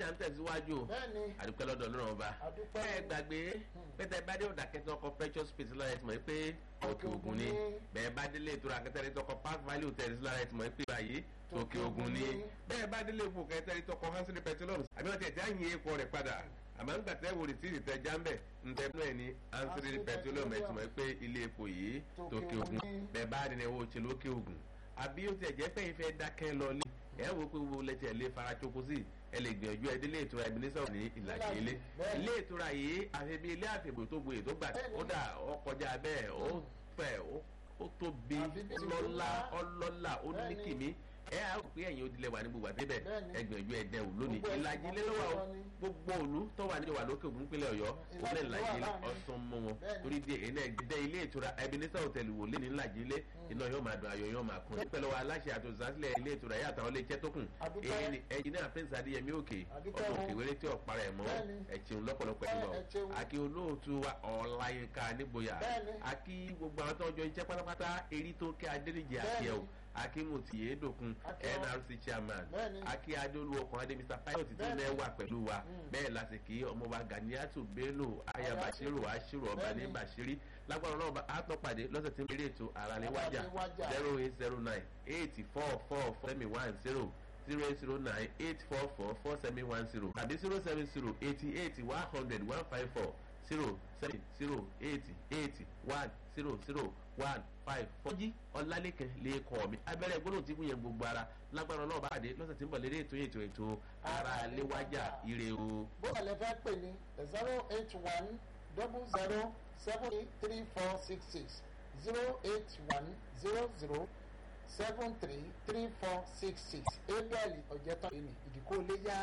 alájà ń tẹ̀síwájú o bẹ́ẹ̀ni àdúpẹ́ lọ́dọ̀ ọlọ́run ọba Àdúpẹ́. ẹ gbàgbé pẹ́tẹ́ bá dé ọ̀dà kẹtọ́ ọkọ̀ precious space lára ẹ̀ tí mọ̀ pé òkè ògùn ni bẹ́ẹ̀ bá délé ìtura kẹtẹ́rì tọkọ park valley hotel lára ẹ̀ tí mọ̀ pé báyìí òkè ògùn ni bẹ́ẹ̀ bá délé ìfò kẹtẹ́rì tọkọ hansel petroleum àbí wọ́n ti ẹ̀ tí á yin epo rẹ̀ padà àmọ́ nígbà tẹ́ wò rìsíìtì tẹ jámbẹ̀ ntẹ́ náà ni hansel petroleum ẹ̀ tí mọ̀ pé ilé epo yìí tòkè ògùn bẹ́ẹ̀ bá dín ẹwọ́ òṣèlú òkè ògùn àbí ó ti ẹ̀jẹ̀ pẹ́yìn fẹ́ dákẹ́ lọ lé ẹ̀ wò pé wo lẹ́tẹ̀ lé farachoko sí ẹ lè gbìyànjú ẹ délé ìtura Ebenezer ní ìlàjì ilé ilé ìtura yìí àfi bí ilé àfẹ̀bò tó gboyè tó gbà kódà ó kọjá bẹ́ẹ̀ ó fẹ̀ ó tóbi lọ́lá ọlọ́lá ó ní kìmí ẹ á rò pé ẹ̀yin òdìlẹ̀ wà ní gbogbo àdébẹ̀ ẹ gbìyànjú ẹ dẹ̀ wò lónìí ìlàjì ilé lọ́wọ́ o gbogbo òlu tó wà níjọba lókè ògùn pínlẹ̀ ọ̀yọ́ òun ìlàjì ilé ọ̀sán mọ́ wọn torí di èyí náà gbẹdẹ ilé ìtura Ebenezer hotel wò lé ní ìlàjì ilé iná yóò máa dùn ayọ̀ yóò máa kún pẹ̀lú wa aláṣẹ àtòsílẹ̀ ilé ìtura yàtọ̀ àwọn ilé iṣẹ́ tó kùn èyí ni ẹ̀yin náà prince adéyẹmí òkè ọmọ òkè wéré tí ọ̀pára ẹ̀ mọ́ ẹ̀chìn lọ́pọ̀lọpọ̀ ẹ̀ lọ àkí olóòtú wa ọ̀làyínká nígboyà àkí gbogbo àwọn tó ń jọ iṣẹ́ pátápátá erí tó kẹ́ adéníjì àti ẹ̀ o akimuti yedokun nrc chairman aki adeolu ọkùnrin adé mr pilot tí ó wà pẹ̀lú wa bẹ́ẹ̀ lásìkò ọmọọba ganiatu bello aya bashiru ashiru ọba ní bashiri lágbára ọlọ́ọ̀bá àtọ́pàdé lọ́sẹ̀ tí ń bèrè ètò àràléwájà zero eight zero nine eight four four four seven one zero zero eight zero nine eight four four four seven one zero tàbí zero seven zero eighty eight one hundred one five four zero seven zero eight eight one zero zero one five four. jí ọlálẹ́kẹ̀ lè kọ́ mi abẹ́rẹ́ gbọ́dọ̀ tí kún yẹn gbogbo ara lágbára ọlọ́ọ̀bá àdé lọ́sẹ̀ tí ń bọ̀ lédè ètò ètò ètò ara léwájà ire o. bó o lè fẹ́ pè ní zero eight one double zero seven eight three four six six zero eight one zero zero seven three three four six six abel ọ̀jẹ̀tàn ìdíkò léyà.